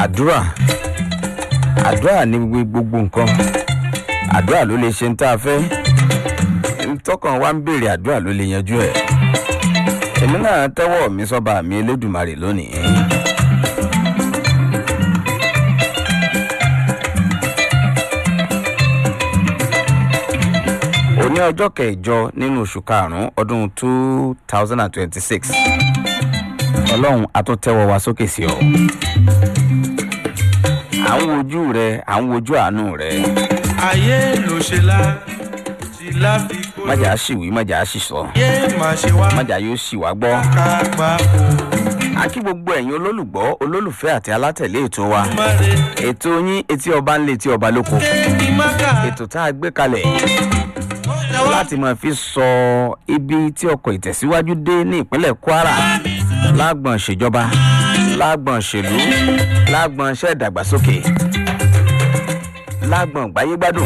àdúrà àdúrà ní gbogbo nǹkan àdúrà ló lè ṣe ń tá a fẹ́ tọkàn wa ń béèrè àdúrà ló lè yanjú ẹ̀ èmi náà tẹ́wọ́ mi sọ́ba mi elédùnmarè lónìí. òní ọjọ́ kẹjọ nínú oṣù karùn-ún ọdún two thousand and twenty-six ọlọ́run a tún tẹ́wọ́ wa sókè sí ọ. à ń wojú rẹ à ń wojú àánú rẹ. ayé ló ṣe la ti láfi kó májà á sì wí májà á sì sọ yé má ṣe wá májà yóò sì wá gbọ́. ká gbà kó a kí gbogbo ẹ̀yin olólùgbọ́ olólùfẹ́ àti alátẹ̀lé ètò wa má re ètò yín etí ọba ńlẹ̀ etí ọba lóko kí má kà ètò tá a gbé kalẹ̀ láti máa fi sọ ibi tí ọkọ̀ ìtẹ̀síwájú dé ní ìpínlẹ̀ kwara lágbọ̀n ìṣèjọba lágbọ̀n ìṣèlú lágbọ̀n iṣẹ́ ìdàgbàsókè lágbọ̀n gbáyégbádùn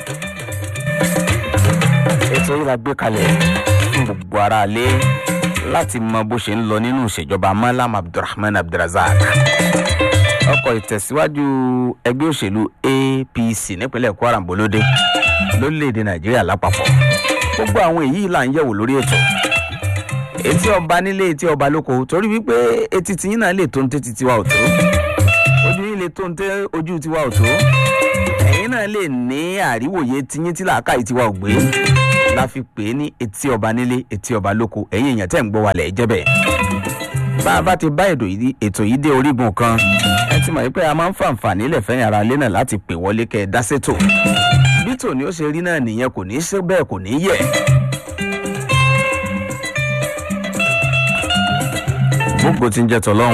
ètò yìí la gbé kalẹ̀ fún gbogbo ara lé láti mọ bó ṣe ń lọ nínú ìṣèjọba malam abdulrahman abdulrasaq ọkọ̀ ìtẹ̀síwájú ẹgbẹ́ òṣèlú apc nípínlẹ̀ kwara ń bolóde lórílẹ̀‐èdè nàìjíríà lápapọ̀ gbogbo àwọn èyí là ń yẹ̀wò lórí ètò etí ọba nílé etí ọba lóko torí wípé etí tiyín náà lè tó ń tẹ́ ti tiwa ò tó ojú yín lè tó ń tẹ́ ojú tiwa ò tó ẹ̀yin náà lè ní àríwòye tiyín tí làákàyè tiwa ò gbé la fi pè é ní etí ọba nílé etí ọba lóko ẹ̀yin èèyàn tẹ̀ ń gbọ́ wàlẹ̀ jẹ́ bẹ́ẹ̀ bá a bá ti bá ètò yìí ètò yìí dé orígun kan ẹ ti mọ̀ wípé a máa ń fàǹfààní ilẹ̀ fẹ́yìn ara ilé náà láti pè wọlé kẹ́ ẹ dá sétò bí tòní ó ṣe rí náà nìyẹn kò ní í ṣe bẹ́ẹ̀ kò ní í yẹ̀. gbogbo ti ń jẹ́ tọ́lọ́hún.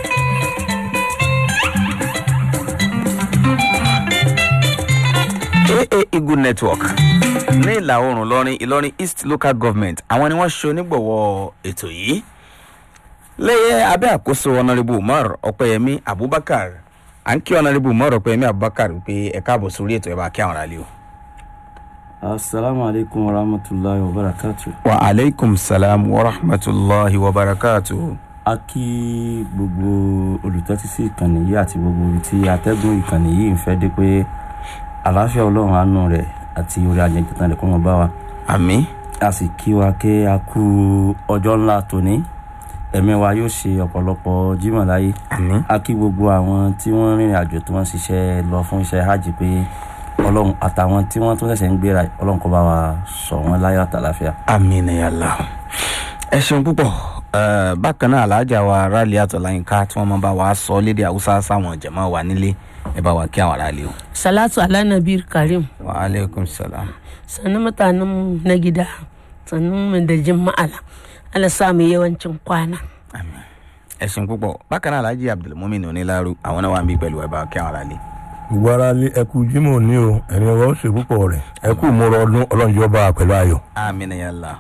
aa eagle network ní ìlà oòrùn ìlọrin ìlọrin east local government àwọn ni wọ́n ṣe onígbọ̀wọ́ ètò yìí lẹ́yẹ abẹ́ àkóso ọ̀nàrẹ́bù umar ọ̀pẹ̀yẹmí abubakar à ń kí ọ̀nàrẹ́bù umar ọ̀pẹ̀yẹmí abubakar pé ẹ káàbọ̀ sórí ètò ẹ̀ bá kí àwọn ará lé o. asalaamu aleykum wa rahmatulahi wa barakatu. wa aleykum salaam wa rahmatulahi wa barakatu. a kí gbogbo olùtẹ́tísí ìkànnì yìí àti gbogbo ibi tí atẹ́gùn ìkànnì yìí ń fẹ́ dé pé àlàáfíà ọlọ́run àánú rẹ̀ àti orí ajẹ́jẹta rẹ̀ kó wọn bá wa. àmì a sì kí wa kí a kú ọjọ́ ńlá tòní ẹ̀mí wa yóò ṣe ọ̀pọ̀lọpọ̀ jímọ̀ láyé àmì a kí gbogbo àwọn tí wọ́n rìnrìn àjò tí wọ́n ṣiṣẹ́ lọ fún iṣẹ́ hajj pé ọlọ́run àtàwọn tí wọ́n tún ṣẹ̀ṣẹ̀ ń gbéra ọlọ́run kó bá wa sọ wọ́n láyọ̀ àtàláfíà. àmì nìyàlá ẹ ṣeun púpọ̀ Eh, bákan náà aláàjà wa rálí àtọ̀láyínká tí wọ́n máa bá wa sọ lédè haúsá sáwọn jẹ̀mọ́ wa nílé ẹ bá wa kí àwọn aráàlú o. salatu ala nabir karim wa aleykum salaam. sannu mutanenmu na gida sannu mu da jima'ala ala sa mu yawancin kwana àmì ẹ ṣeun púpọ̀ bákan náà aláàjì abdulmumin onílàrú àwọn náà wà ń bí pẹ̀lú ẹ bá wa kí àwọn aráàlú. gbogbo ara lé ẹkú jimoh ní o ẹni ọwọ́ ó ṣe púpọ̀ rẹ̀ ẹkú múra ọdún ọlọ́run yóò bá wa pẹ̀lú ayọ̀. àmì nìyàlá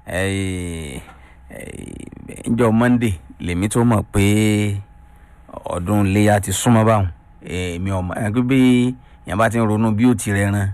njọ monday lèmi tó mọ̀ pé ọdún iléyà ti súnmọ́ báwọn èmi ọmọ ẹgbẹ́ bí yẹn bá ti ń ronú bí ó ti rẹran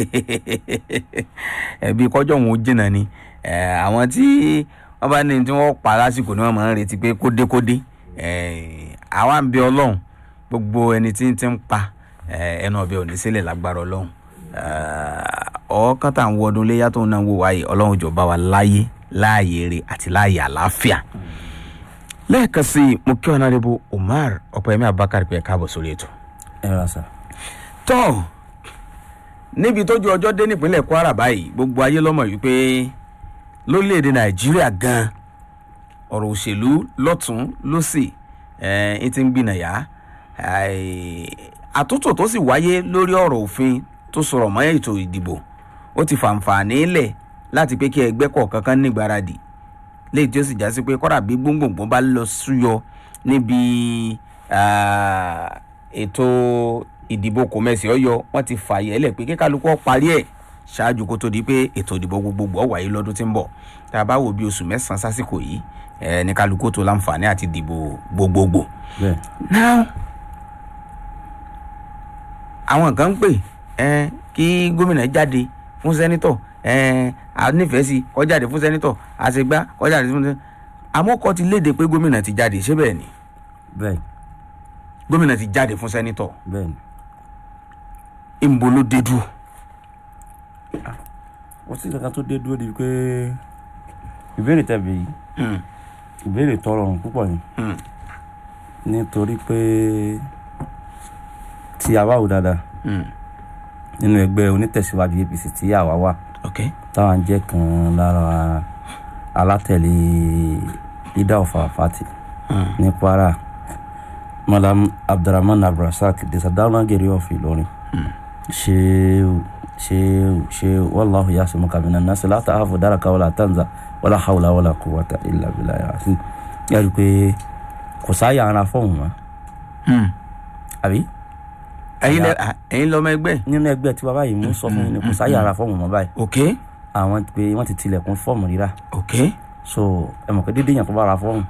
ẹbí kọjọ́ òun ó jìnnà ni Eh, àwọn tí wọ́n bá ní tí wọ́n pa lásìkò ni wọ́n máa ń retí pé kódékódé Eh, àwa ń bẹ ọlọ́run gbogbo ẹni tí ń ti ń pa eh, ẹnu ọbẹ̀ òní sílẹ̀ lágbára ọlọ́run ọ̀ọ́kán tá à ń wọ ọdún iléyà tó ń náà wò wáyé ọlọ́run jọba wa láyé láàyè rè àti láàyè àlàáfíà lẹ́ẹ̀kan sí i mo kí ọ̀nàdébò umar ọ̀pẹ̀yẹmí abubakar pé ẹ káàbọ̀ sórí ètò. ẹ rà sá. tọ́ níbi tójú ọjọ́ dé nípínlẹ̀ kwara báyìí gbogbo ayé lọ́mọ yìí pé lórílẹ̀‐èdè nàìjíríà gan ọ̀rọ̀ òṣèlú lọ́tún lọ́sì ẹ̀ ti ń gbìnàyà àtúntò tó sì wáyé lórí ọ̀rọ̀ òfin tó sọ̀rọ̀ mọ́ ètò ìdìbò ó ti fàǹfààní lẹ̀ láti pé kí ẹgbẹ́ kọ̀ọ̀kan kan nígbáradì léyìí tí ó sì já sí pé kọ́dà bí gbóngbòngbò bá lọ súyọ níbi ah, ètò ìdìbò kòmẹ́sì ọ̀yọ́ wọ́n ti fààyè ẹlẹ̀ pé kíkálukú ó parí ẹ̀ ṣáájú kó tó di pé ètò ìdìbò gbogbogbò ó wáyé lọ́dún tí ń bọ̀ tá a bá wo bí oṣù mẹ́sàn-án sásìkò yìí ẹ̀ ní kálukú tó láǹfààní àti dìbò gbogbogbò. bẹ́ẹ̀ now àwọn kan ń pè ẹ kí gómìnà jáde fún sẹ́nitọ̀ ẹ a nífẹ̀ẹ́ sí kó jáde fún sẹ́nitọ̀ àṣegbá kó jáde fún sẹ́nitọ̀ àmọ́ kọ́ ti léde pé gómìnà ti jáde ṣé bẹ́ẹ̀ ni bẹ́ẹ̀ gómìnà ti jáde fún sẹ́nitọ̀ bẹ́ẹ̀ ni ìbò ló dé dúró. wọ́n sì kankan tó dé dúró di pé ìbéèrè tẹ̀bi yìí Hmm, ìbéèrè tọrọ ọ̀run púpọ̀ ni hmm, nítorí pé tí a bá wò dáadáa hmm. nínú ẹgbẹ́ onítẹ̀síwájú apc tí àwa wà ok táwọn jẹ́ kan lára alátẹ̀lé ida of our party Hmm, ní kwara malam abdulrahman abdulrasaq desadawuna geri of ìlọrin ṣéwù ṣéwù ṣéwù wàlláhu yasimuka minan nasi la ta'afu daraka wala tanza wala hawla wala quwwata illa billahi yasin yàrá pé kò sáyà ara fọ́ọ̀mù mọ́ hmm. àbí ẹ̀yin lẹ à, ẹ̀yin lọ́mọ ẹgbẹ́ nínú ẹgbẹ́ tí bàbá yìí mú sọ fún yín ni kò sáyà ara fọ́ọ̀mù mọ́ báyìí ok àwọn pé wọ́n ti tilẹ̀kùn fọ́ọ̀mù rírà ok so ẹ mọ̀ pé dédé yàn tó bá ra fọ́ọ̀mù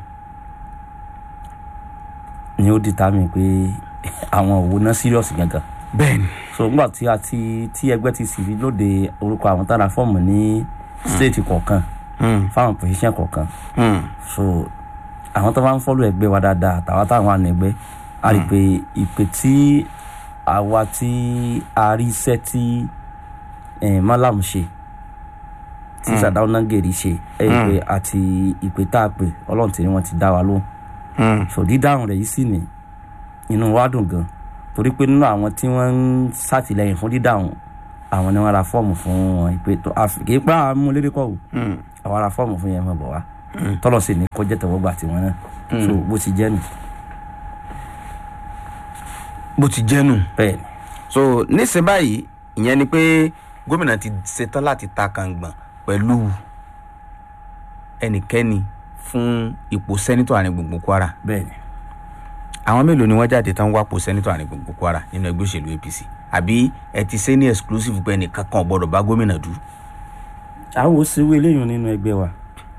ni ó determine pé àwọn òwò náà serious gangan bẹ́ẹ̀ni so nígbà tí a ti tí ẹgbẹ́ ti sì fi lóde orúkọ àwọn tára fọ́ọ̀mù ní state kọ̀ọ̀kan Hmm, fáwọn position kọ̀ọ̀kan hmm, so àwọn tó bá ń fọ́lù ẹgbẹ́ wa dáadáa àtàwọn táwọn àna ẹgbẹ́ a rí i pé ìpè tí àwa tí a rí iṣẹ́ tí eh, malam ṣe tí sàdáwọn nàgèrè ṣe ẹ rí i pé àti ìpè tá a pè ọlọ́run tí wọ́n ti dá wa lóhùn hmm. so dídáhùn rẹ̀ yìí sì ní inú wa dùn gan torí pé nínú àwọn tí wọ́n ń ṣàtìlẹ́yìn fún dídáhùn àwọn ni wọ́n ra fọ́ọ̀mù fún wọn ìpè tó àfi kì í pa àwọn amúlédè kọ́ o Hmm. àwọn ará fọ́ọ̀mù fún yẹn mọ̀ bọ̀ wá tọ́lọ̀ sì ní kọjá tẹ̀wọ́gbà tiwọn náà so bó ti jẹ́ nù bó ti jẹ́ nù. bẹ́ẹ̀ ni so nísìnyí báyìí ìyẹn ni pé gómìnà ti ṣetán láti ta kàngbọ̀n pẹ̀lú ẹnikẹ́ni fún ipò sẹ́nitọ̀ àárín gbùngbùn kwara bẹ́ẹ̀ ni àwọn mélòó ni wọ́n jáde tán wápò sẹ́nitọ̀ àárín gbùngbùn kwara nínú ẹgbẹ́ òṣèlú apc àbí ẹ ti ṣe ní exclusive pé ẹnìkan kan ò gbọ́dọ̀ bá gómìnà dù àwọn ò ṣèwé eléyìí nínú ẹgbẹ́ wa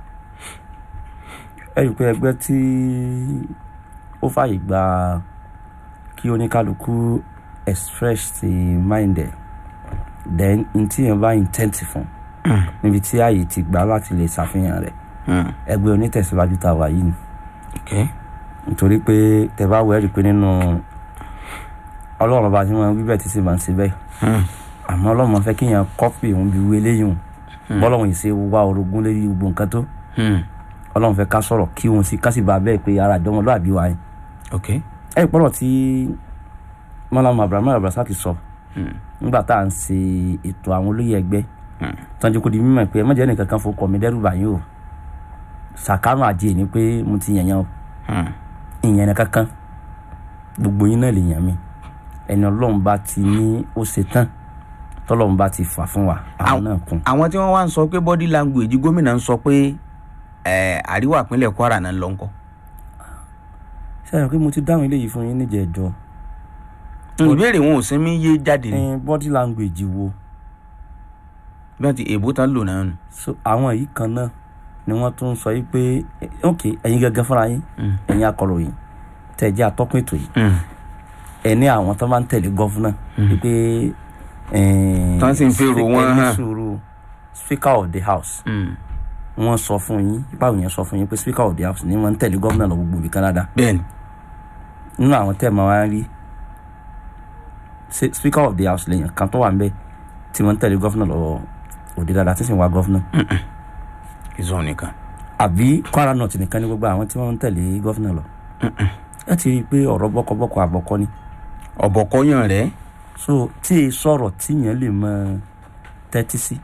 ẹ rí i pé ẹgbẹ́ tí ó fàyè gba kí oníkálukú express ti mind ẹ̀ then n tí yẹn bá intent fún níbi tí ààyè ti gbà láti lè ṣàfihàn rẹ̀ ẹgbẹ́ onítẹ̀síwájú tá a wà yìí ni ok nítorí pé tẹ bá wẹ́rì pé nínú ọlọ́run ọba tí wọ́n wí bẹ́ẹ̀ tí sì máa ń ṣe bẹ́ẹ̀ àmọ́ ọlọ́run fẹ́ kéèyàn kọ́pì òun bí wí eléyìí hùn bọ́lọ́run yìí ṣe wá orogún lérí gbogbo nǹkan tó ọlọ́run fẹ́ ká sọ̀rọ̀ kí òun sì ká sì bá bẹ́ẹ̀ pé ara ìjọmọ lóàbí wa yẹn ok ẹ rí pọ́lọ̀ tí mọ́lámù abrahamu abrasa ti sọ nígbà tá à ń ṣe ètò àwọn olóyè ẹgbẹ́ tọ́jú kò di mímọ̀ pé ẹ mọ̀jẹ́ nìkan kan fọkọ̀ mi dẹ́rù báyìí o sàkámù àjẹ́ ni pé mo ti yàn yàn o ìyẹn ní kankan gbogbo yín náà lè yàn mí ẹni ọlọ́run bá ti ní ó ṣe tán tọ́lọ́run bá ti fà fún wa àwọn náà kún. àwọn tí wọ́n wá ń sọ pé body language gómìnà ń sọ pé ẹ, àríwá ìpínlẹ̀ kwara náà ń lọ ńkọ́ sẹ́yìn pé mo ti dáhùn eléyìí fún yín níjẹ̀ẹ́jọ́ ìbéèrè wọn ò sinmi yé jáde ni ẹ̀yin body language wo bí wọ́n ti èbó tán lò náà nù. so àwọn yìí kan náà ni wọ́n tún sọ yìí pé eh, ok ẹ̀yin gẹ́gẹ́ fúnra yín ẹ̀yin akọ̀ròyìn tẹ̀ jẹ́ atọ́kùn ètò yìí ẹ̀ ní àwọn tó máa ń tẹ̀lé gọ́fúnà wípé Tán sì ń fèrò wọn ẹni hàn. sùúrù speaker of the house wọ́n sọ fún yín báwo yẹn sọ fún yín pé speaker of the house ni wọ́n ń tẹ̀lé gọ́fúnà lọ gbogbo ibi Canada bẹ́ẹ̀ni nínú àwọn tẹ́ ẹ̀ máa wá rí se- speaker of the house lèèyàn kan tó wà ń bẹ tí wọ́n ń tẹ̀lé gọ́fúnà lọ òde dáadáa tí sì ń wá gọ́fúnà ìzọ nìkan. àbí Kwara North nìkan ní gbogbo àwọn tí wọ́n ń tẹ̀lé gọ́fúnà lọ ẹ ti rí i pé ọ̀rọ̀ bọ́kọ̀bọ́kọ̀ àbọ̀kọ́ ni ọ̀bọ̀kọ́yàn rẹ̀ so tí e sọ̀rọ̀ tíyẹn lè mọ tẹ́tí sí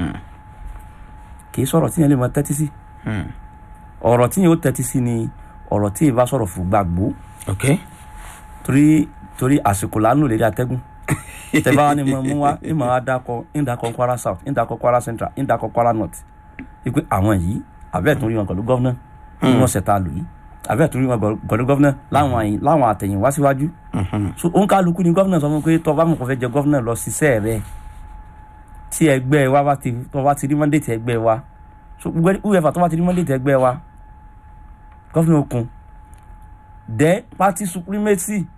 kì í sọ̀rọ̀ tíyẹn lè mọ tẹ́tí sí ọ̀rọ̀ tíyẹn ó tẹ́tí sí ni ọ̀rọ̀ tí ì bá sọ̀rọ̀ fún gbàgbó ok torí torí àsìkò lánàá lè rí atẹ́gùn tẹ́bá wa ni mo mú wa ní màá dákọ̀ ń dákọ̀ Kwara South ń dákọ̀ Kwara Central ń dákọ̀ Kwara North wípé àwọn yìí àbẹ́ẹ̀ tún rí wọn pẹ̀lú gọ́vnà ní wọ́n ṣẹ̀ta lò yìí àbẹ́ẹ̀ tún rí wọn pẹ̀lú gọ́vnà láwọn àyìn láwọn àtẹ̀yìn wá síwájú so òun kálukú ni gọ́vnà sọ fún pé tọ́ bá mọ̀ kó fẹ́ jẹ gọ́vnà lọ ṣiṣẹ́ rẹ̀ tí ẹgbẹ́ wa bá ti tọ́ bá ti rí mọ́ndéètì ẹgbẹ́ wa so gbogbo uefa tọ́ bá ti rí mọ́ndéètì ẹgbẹ́ wa gọ́vnà okun then party supremacy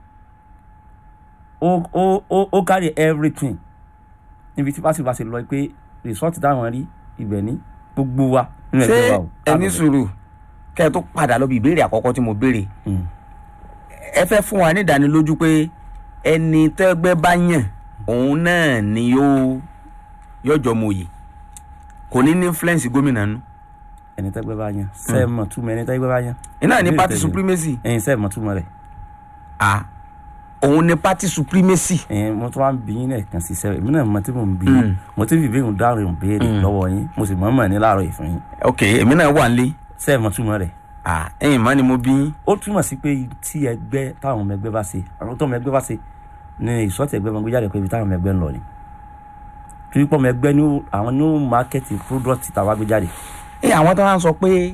ó ó ó ó carry everything níbi tí party bá ṣe lọ pé result táwọn rí ibẹ̀ ní gbogbo wa nínú ẹgbẹ́ wa ṣé o. ẹni sùúrù kẹ́ ẹ tó padà lọ bí ìbéèrè àkọ́kọ́ tí mo béèrè Mm. ẹ fẹ́ fún wa ní ìdánilójú pé ẹni tẹ́gbẹ́ bá yàn òun náà ni yóò yọjọ́ mòye kò ní ní influence gómìnà nù ẹni tẹ́gbẹ́ bá yan sẹ́ẹ̀mọ̀ túmọ̀ ẹni tẹ́gbẹ́ bá yan iná ní Ìbéèrè party tẹ̀lé. supremacy ẹ̀yin sẹ́ẹ̀mọ̀ túmọ̀ rẹ̀ ah òun ní party supremacy ẹ̀yin mo tún wá ń bí yín lẹ́ẹ̀kan sí sẹ́ẹ̀ èmi náà mo ti mò ń bí yín mo ti fi ìbéèrè dáhùn ìbéèrè lọ́wọ́ yín mo sì mọ̀ mọ̀ ní láàárọ̀ yìí fún yín ok èmi náà wà nílé sẹ́ẹ̀mọ̀ túmọ̀ rẹ̀ ah ẹ̀yìn má ni mo bí yín ó túmọ̀ sí pé tí ẹgbẹ́ táwọn ọmọ ẹgbẹ́ bá ṣe àwọn tó ọmọ ẹgbẹ́ bá ṣe ni ìsọ́tì ẹgbẹ́ máa gbé jáde pé ibi táwọn ọmọ ẹgbẹ́ ń lọ ni torí pé ọmọ ẹgbẹ́ ní ó- àwọn ní ó mákẹ́tì product táwa gbé jáde ẹ àwọn tó wá ń sọ pé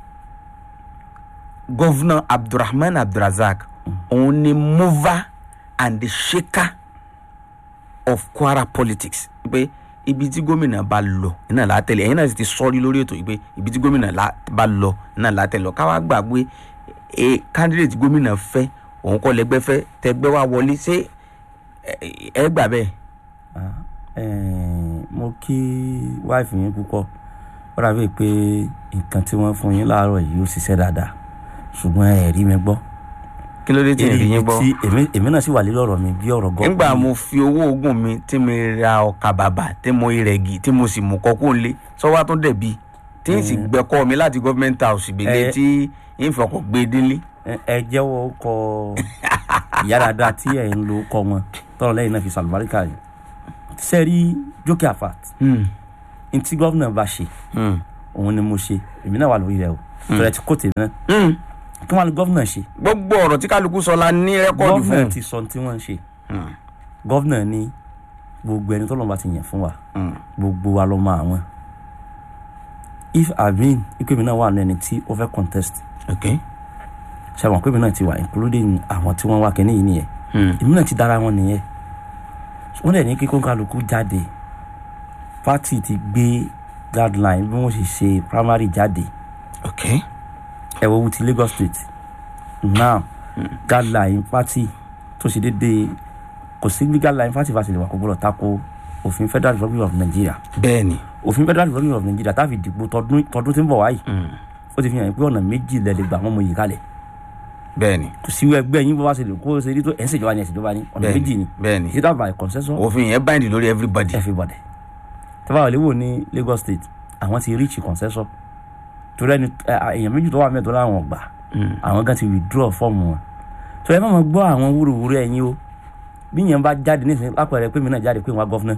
gọ́vnà abdulrahman abdulrazak òun ni mover and the shaker of kwara politics pé ibi tí gómìnà bá lọ iná látẹ̀lé ẹ̀yin náà sì ti sọ́rí lórí ètò yìí pé ibi tí gómìnà lá- bá lọ iná látẹ̀lé lọ káwá gbàgbé e candidate gómìnà fẹ́ òun kọ́ lẹ́gbẹ́ fẹ́ tẹ́gbẹ́ wá wọlé ṣé ẹ- ẹ gbà bẹ́ẹ̀. Ah, eh, mo kí wáìfì yín púpọ̀ ó dàbí pé nǹkan tí wọ́n fún yín láàárọ̀ yìí ó ṣiṣẹ́ dáadáa ṣùgbọ́n ẹ rí mi gbọ́ kí ló dé tí ẹ rí yín gbọ́. tí èmi- èmi náà sì wà lórí ọ̀rọ̀ mi bí ọ̀rọ̀ gọ́ nígbà mo fi owó oògùn mi tí mo ra ọkà bàbà tí mo rẹ̀gì tí mo sì mú kọ́kọ́ lé sọ́wọ́ tó dẹ̀bi tí n sì gbẹ́kọ́ mi láti government house gbèlè Eh. tí n fọkọ̀ gbé délé. ẹ ẹ jẹ́wọ́ kọ ìyá dáadáa tí ẹ̀ ń lo kọ wọn tọ́lọ̀ lẹ́yìn náà fi sàlùbáríkà yìí sẹ́rí jókè àfàt ntí gọ́vnà bá ṣe òun ni mo ṣe èmi náà wà lórí rẹ o tọ́lẹ̀ tí kò tèmi náà kí wọ́n á ní gọ́vnà ṣe gbogbo ọ̀rọ̀ tí kálukú sọ la ní rẹ́kọ̀dù fún gọ́vnà ti sọ tí wọ́n ń ṣe gọ́vnà ní gbogbo ẹni tọ́lọ́mọba ti yàn fún wa gbogbo wa ló mọ àwọn if amin ikú mi náà wà ní ẹni tí ó fẹ́ contest ok ṣe àwọn pé mi náà ti wà including àwọn tí wọ́n wá kínní yìí nìyẹn èmi náà ti dára wọn nìyẹn wọ́n dẹ̀ ní kíkó kálukú jáde party ti gbé guideline bí wọ́n ṣe ṣe primary jáde ok ẹ wo wu ti Lagos State now guideline party tó ṣe déédéé kò sí bí guideline party bá ṣe lè wà kó gbọ́dọ̀ tako òfin Federal Republic of Nigeria bẹ́ẹ̀ ni òfin Federal Republic of Nigeria tá a fi dìbò tọdún tọdún tí ń bọ̀ wáyìí ó ti fi hàn pé ọ̀nà méjì lẹ lè gbà wọ́n mọ yìí kalẹ̀ bẹ́ẹ̀ ni kò sí ẹgbẹ́ yín bó bá ṣe lè kó ṣe rí tó ẹ̀ ń ṣèjọba ni ẹ̀ ṣèjọba ni ọ̀nà Bẹ́ẹ̀ni, méjì ni bẹ́ẹ̀ni. is that by consensus òfin yẹn bind lórí everybody everybody tẹ́fà wà léwò ní Lagos State àwọn ti reach consensus torí ẹni ẹ, à, èèyàn méjì tó wà mẹ́tọ́ láwọn ọgbà àwọn gan ti withdraw fọ́ọ̀mù wọn tó ẹ má mọ̀ gbọ́ àwọn wúruwúru ẹ̀yin o bí yẹn bá jáde nísìnyí lápẹẹrẹ pé mi náà jáde pé wọn gọ́fúnà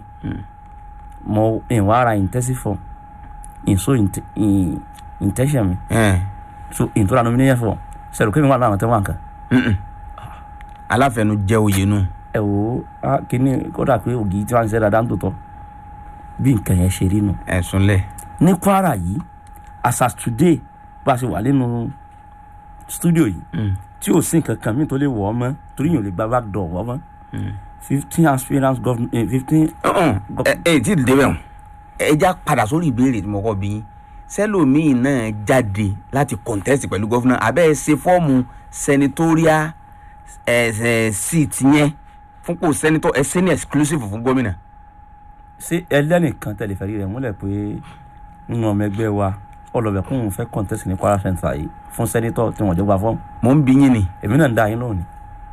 mo ìwà ara intensive form ìso intention mi Eh, so ìtura nomination form sẹ̀rù pé mi wà láwọn tẹ́wọ̀n nǹkan mm-mm. aláfẹnujẹ oyè nù ẹ wò ó kíní kódà pé ògì tí wọn ń ṣe dáadáa ń tòótọ́ bí nǹkan yẹn ṣe rí nù. ẹ̀sùn lẹ̀ ní Kwara yìí as at today bá a ṣe wà nínú studio yìí tí ò sí nǹkan kan mi tó lè wọ̀ ọ́ mọ́ torí yìí ò lè gba back door wọ́ mọ́ fifteen aspirants government fifteen ẹ ẹ tí ì débẹ̀ hàn ẹ já padà sórí ìbéèrè tí mo kọ́ bí yín sẹ́lòmíì náà jáde láti contest pẹ̀lú gọ́fúnà abẹ́ ẹ ṣe fọ́ọ̀mù senatorial ẹ ẹ seat yẹn fún kò senator ẹ ṣe ní exclusive fún gómìnà. ṣé ẹlẹ́nìkan tẹ̀lé fẹ́rí rẹ̀ múlẹ̀ pé nínú ọmọ ẹgbẹ́ wa ọlọ́bẹ̀ kún un fẹ́ contest ní Kwara Central yìí fún sẹ́nitọ̀ tí wọ́n jọ gba fọ́ọ̀mù mò ń bí yín ni èmi náà ń dá yín lónìí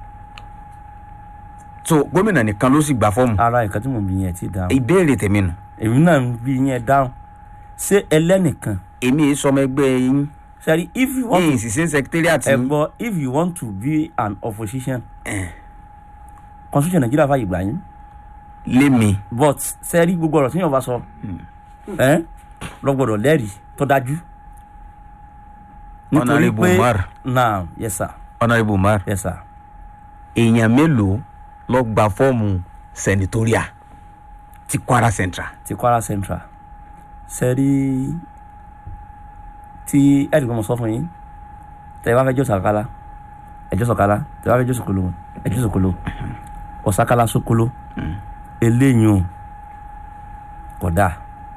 so gómìnà nìkan ló sì gba fọ́ọ̀mù ara nǹkan tí mò ń bí yẹn ti dáhùn ìbéèrè tèmi nù èmi náà ń bí yẹn dáhùn ṣé ẹlẹ́nìkan èmi yìí sọmọ ẹgbẹ́ yín sẹ́rí if you want to yín sì sí secretariat ẹ yín gbọ́ if you want to be an opposition constitution Nigeria fàyè gbà yín lémi but sẹ́rí gbogbo ọ̀rọ̀ tí yóò bá sọ ẹ́ lọ gbọ́dọ̀ lẹ́rìí tó dájú. Honourable Umar. naam yes sir honourable umar yes sir èèyàn mélòó ló gba fọ́ọ̀mù senatorial ti Kwara Central. ti Kwara Central sẹ́rí tí ẹ̀ẹ́dì kan mọ̀ sọ fún yín tẹ̀ wá fẹ́ jọ́ sàkálà ẹ̀jọ́ sọ̀kálà tẹ̀ wá fẹ́ jọ́ sòkòlò ẹ̀jọ́ sòkòlò ọ̀sàkálà sòkòlò eléyìí o kò dáa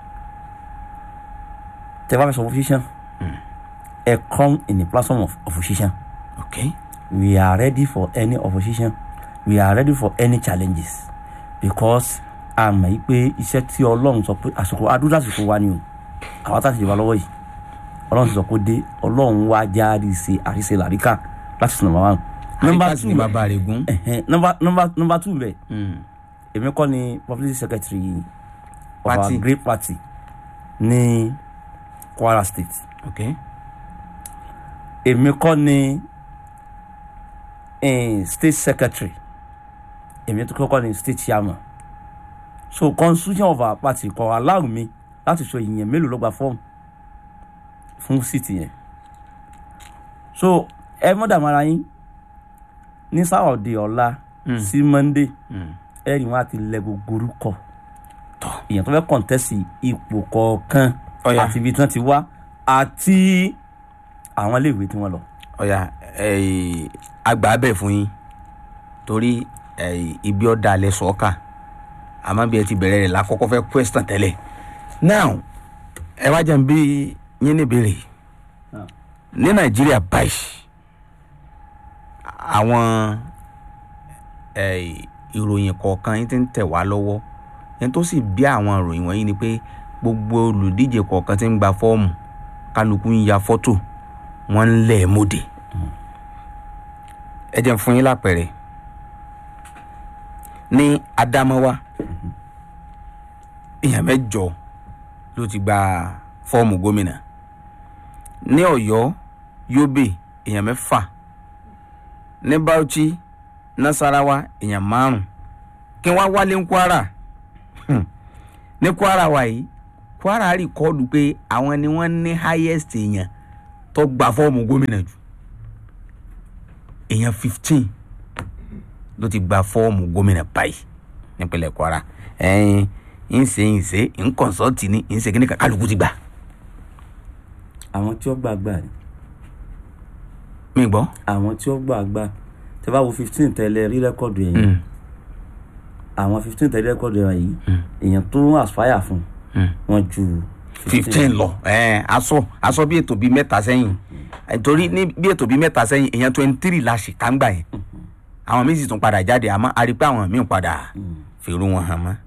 tẹ̀ wá fẹ́ sọ opposition ẹ̀ come in the platform of opposition okay. we are ready for any opposition we are ready for any challenges because a mọ̀ yí pé iṣẹ́ tí ọlọ́run sọ pé àsìkò adúlá àsìkò wa ni o àwọn tá a ti jọba lọ́wọ́ yìí ọlọ́run ti sọ pé dé ọlọ́run wá jáde ṣe àríṣe làríkà láti sinimá wa Number àríkàsí two. ni bàbá rẹ̀ gún. Ẹ̀hẹ́n, number number number two bẹ̀ Mm. èmi kọ́ ni publicity secretary of Party. our great party ní kwara state ok èmi kọ́ ni eh, state secretary èmi tó kọ́kọ́ ni state chairman so constitution of our party kò allow mi láti sọ ìyẹn mélòó ló gba fọ́ọ̀mù fún síìtì yẹn so ẹ mọ́ dààmú ara yín ní sáwọ́dì ọ̀la sí monday ẹ̀rì wọn àti lẹ gbogbo orúkọ èèyàn tó fẹ́ kọ̀ǹtẹ́sì ipò kọ̀ọ̀kan Ọ̀yà. àti ibi tí wọ́n ti wá àti àwọn iléèwé tí wọ́n lọ. ọ̀yà eh, àgbà bẹ̀ fún yín torí eh, ibi ọ̀dà alẹ́ sọ́ọ̀kà àmọ́ bí ẹ ti bẹ̀rẹ̀ rẹ̀ lákọ́kọ́ fẹ́ question tẹ́lẹ̀ now ẹ wá jẹun bí yín níbèrè Ah. ní nàìjíríà báyìí àwọn eh, ìròyìn kọ̀ọ̀kan yín ti ń tẹ̀ wá lọ́wọ́ yẹn tó sì bí àwọn ìròyìn wọ̀nyí ni pé gbogbo olùdíje kọ̀ọ̀kan ti ń gba fọ́ọ̀mù kálukú ń ya fọ́tò wọ́n ń lẹ̀ mọ́dé ẹ jẹ́ n fún yín lápẹ̀rẹ̀ ní Adamawa èèyàn mẹ́jọ ló ti gba fọ́ọ̀mù gómìnà ní Ọ̀yọ́ Yobe èèyàn mẹ́fà ní Bauchi Nasarawa èèyàn márùn kí wọ́n wálé ní Kwara Hmm. ní Kwara wa yìí Kwara rìkọ́ọ̀dù pé àwọn ni wọ́n ní highest èèyàn tó gba fọ́ọ̀mù gómìnà jù èèyàn fifteen ló ti gba fọ́ọ̀mù gómìnà báyìí nípínlẹ̀ Kwara ẹ̀ẹ́n ń ṣe ń ṣe ń kọ̀ǹsọ́ọ̀tì ní ń ṣe kí ní kálukú ti gbà àwọn tí ó gbàgbà ni mí gbọ́. àwọn tí ó gbàgbà tẹ bá wo fifteen tẹ́lẹ̀ rí rẹ́kọ̀dù yẹn Mm. àwọn fifteen tẹ́lẹ̀ rẹ́kọ̀dù yẹn yìí èèyàn tó ń aspire fún Mm. wọn ju fifteen lọ ẹ̀ẹ́n aṣọ aṣọ bí ètò bíi mẹ́ta sẹ́yìn torí ní bí ètò bíi mẹ́ta sẹ́yìn èèyàn twenty three la ṣì kángbà yẹn àwọn míì sì tún padà jáde àmọ́ a rí i pé àwọn míì padà fèrú wọn hàn mọ́.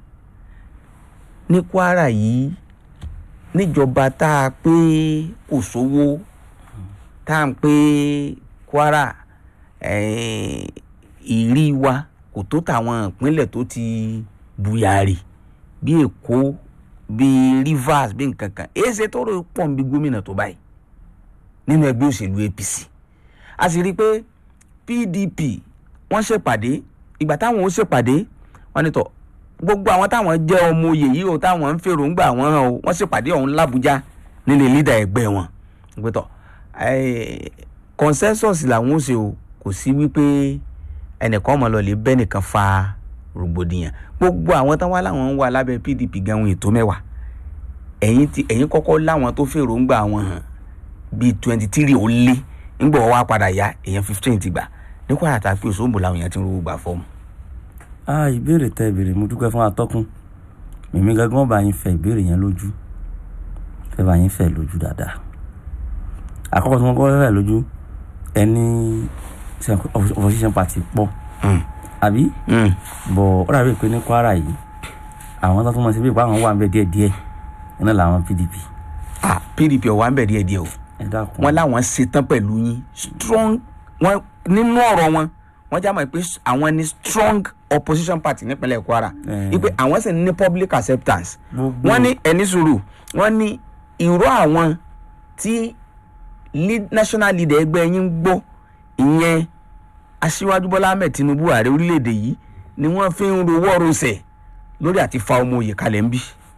ní Kwara yìí níjọba tá a pé kò sówó tá à ń pé Kwara eh, ìrí wa kò tó tàwọn ìpínlẹ̀ tó ti buyari bí Èkó bí Rivers bí nǹkan kan èsè tó rò pọ̀ ń bí gómìnà tó báyìí nínú ẹgbẹ́ òṣèlú APC a sì rí i pé PDP wọ́n ṣèpàdé ìgbà táwọn ó ṣèpàdé wọ́n ní tọ̀ gbogbo àwọn táwọn jẹ́ ọmọ oyè yìí o táwọn ń fèròǹgbà wọn hàn o wọ́n ṣèpàdé ọ̀hún l'Àbújá nílé lídà ẹgbẹ́ wọn pé tọ̀ eh, consensus làwọn ó ṣe o kò sí wípé ẹnìkan ọmọ lọ lè bẹ́ nìkan fa rògbòdìyàn gbogbo àwọn táwọn láwọn ń wà lábẹ́ PDP gan ohun ètò mẹ́wàá ẹ̀yin ti ẹ̀yin kọ́kọ́ láwọn tó fèròǹgbà wọn hàn bíi twenty three ó lé ńgbọ̀ wá padà yá èèyàn fifteen ti gbà ní Kwara tá a pè sóńbò làwọn èèyàn ti ń rówó gbà fọ́ọ̀mù. ah ìbéèrè tẹ ìbéèrè mo dúpẹ́ fún atọ́kùn mímí gángan bá yín fẹ ìbéèrè yẹn lójú fẹ́ bá yín fẹ lójú dáadáa àkọ́kọ́ tí wọ́n kọ́ fẹ́ lójú ẹni opposition party pọ̀ Mm. àbí Mm. bọ̀ ó dàbí pé ní Kwara yìí àwọn tó tún mọ̀ sí bí ìpá àwọn wà ń bẹ díẹ̀ díẹ̀ iná làwọn PDP ah PDP ọ̀wá ń bẹ̀ díẹ̀ díẹ̀ o ẹ dákun wọ́n láwọn ṣetán pẹ̀lú yín strong wọ́n nínú ọ̀rọ̀ wọn wọ́n já mọ̀ pé àwọn ni strong opposition party nípínlẹ̀ Kwara Eh. wípé àwọn sì ní public acceptance Gbogbo- wọ́n ní ẹni sùúrù wọ́n ní ìró àwọn tí lead- national leader ẹgbẹ́ yín ń gbọ́ ìyẹn aṣíwájú Bọ́lá Ahmed Tinubu ààrẹ orílẹ̀-èdè yìí ni wọ́n fi ń rowọ́ rosẹ̀ lórí àti fa ọmọ òye kalẹ̀ ń bí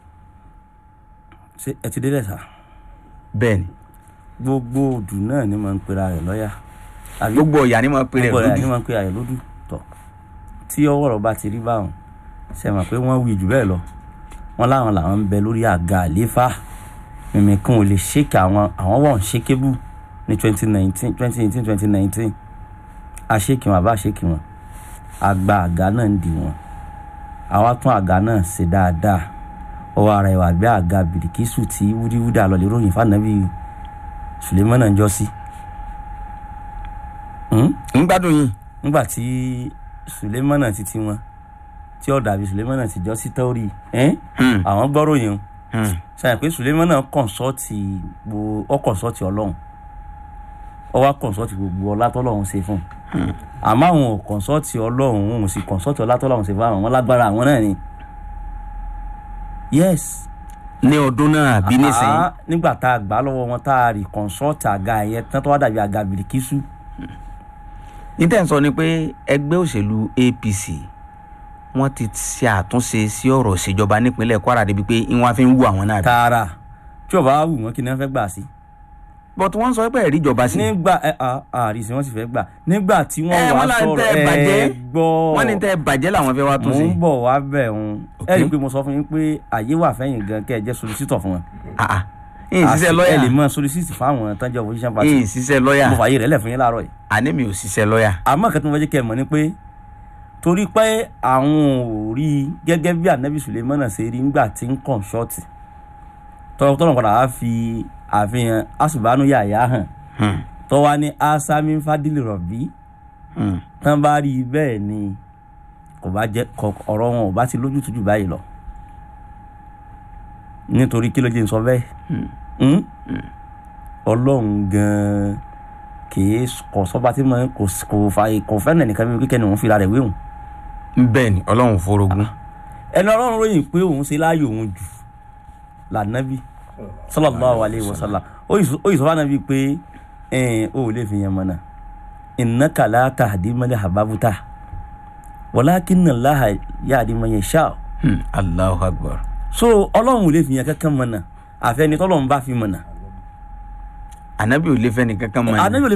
ṣé ẹ ti délẹ̀ sá bẹ́ẹ̀ ni gbogbo òdù náà ni mo ń pera rẹ̀ lọ́yà àbí gbogbo ọ̀yà ni wọ́n pe rẹ̀ gbogbo rẹ̀ ni lódì mo ń pera rẹ̀ lódù tọ̀ tí ọwọ́ rọ̀ bá ti rí báwọn ṣe mọ̀ pé wọ́n wí jù bẹ́ẹ̀ lọ wọ́n láwọn làwọn ń bẹ lórí àga àlééfà mímí kan ò lè ṣèkè àwọn àwọn wọ̀n ṣékébù ní twenty nineteen twenty eighteen twenty nineteen àṣèkì wọn àbá àṣèkì wọn àgbà àga náà ń dì wọn àwa tún àga náà ṣe dáadáa ọwọ́ ara ìwà gbé àga bìrìkìsù tí wúdíwúdà lọ lè ròyìn fànàbí Sulemana ń jọ sí. Hmm? ń gbádùn yín nígbà tí Sulemana ti ti wọn tí ó dàbí Sulemana ti jọ sí tọ́rì Hmm. àwọn gbọ́rọ̀ yẹn Hmm. ṣàyẹ̀ pé Sulemana kọ̀ǹsọ́ọ̀tì gbo ọ kọ̀ǹsọ́ọ̀tì ọlọ́run ọwọ́ kọ̀ǹsọ́ọ̀tì gbogbo ọlá tọ́lọ́run ṣe fún un àmọ́ àwọn ò kọ̀ǹsọ́ọ̀tì ọlọ́run òun sì kọ̀ǹsọ́ọ̀tì ọlá tọ́lọ́run ṣe fún àwọn wọn lágbára àwọn náà ni yes ní ọdún náà àbí nísìnyí Ah, nígbà tá a gbà lọ́wọ́ wọn tá a rí kọ̀ǹsọ́ọ̀tì àga yẹn tán tó wá dàbí àga bìrìkísù ní tẹ̀ ń sọ ni pé ẹgbẹ́ òṣèlú apc wọ́n ti ṣe àtúnṣe sí ọ̀rọ̀ ìṣèjọba nípínlẹ̀ kwara débi pé ìwọ̀n fi ń wú àwọn náà. tààrà tí ọba wù wọn kí ni wọn fẹ́ gbà sí. but wọ́n sọ pé ẹ̀rí ìjọba sí. nígbà ẹ à àrísí wọn sì fẹ́ gbà nígbà tí Ẹ, wọ́n wá wọ́n là ń sọ̀rọ̀ tẹ́ ẹ bàjẹ́. ẹ gbọ́ wọ́n ní tẹ́ ẹ bàjẹ́ làwọn fẹ́ wá tún mò sí. ń bọ̀ wá bẹ̀ wọn Ok. ẹ rí i pé mo sọ fún yín pé àyè wà fẹ́yìn gan kẹ́ ẹ jẹ́ solisítọ̀ fún wọn. Ah, ah. ìyìn ṣiṣẹ́ Àti- lọ́ọ̀yà ẹ lè mọ solisítì fáwọn tán jẹ́ opposition party ìyìn ṣiṣẹ́ lọ́ọ̀yà mo fààyè rẹ̀ lẹ̀ fún yín láàárọ̀ yìí. àní mi ò ṣiṣẹ́ lọ́ọ̀yà. àmọ́ kẹ́tọ́ mo fẹ́ jẹ́ kẹ́ ẹ mọ̀ ni pé torí pé àwọn ò rí i gẹ́gẹ́ bí anabi sulemana ṣe rí nígbà tí ń kàn ṣọ́ọ̀tì tọ́lọ́ padà wá fi àfihàn asùbánú yàyà hàn Hmm, tọ́wá ní asami fadili rọ̀bì hmm. tán bá rí i bẹ́ẹ̀ ni kò bá jẹ́ kọ ọ̀rọ̀ wọn ò bá ti lójútùú jù báyìí lọ nítorí kí ló jẹ́ n sọ bẹ́ẹ̀ Hmm? ọlọ́run gan-an kìí kò sọ́ba tí mo kò kò fa kò fẹ́ nìkan bí kíkẹ́ ni òun fira rẹ̀ wéhùn bẹ́ẹ̀ ni ọlọ́run forogún. ẹni ọlọ́run ròyìn pé òun ṣe láàyè òun jù lànàbí sallallahu alayhi wa sallam ó yìí sọ fún ànàbí pé ẹn ó lè fi yẹn mọ́nà innaka la tahdi man ahbabta walakinna Allaha yahdi man yasha Hmm, allahu akbar. so ọlọ́run ò lè fi yẹn kankan mọ́nà àfẹ́ni tọ́lọ́run bá fi mọ́nà ànábì ò lè fẹ́ nìkan kan mọ́ ni. ànábì ò lè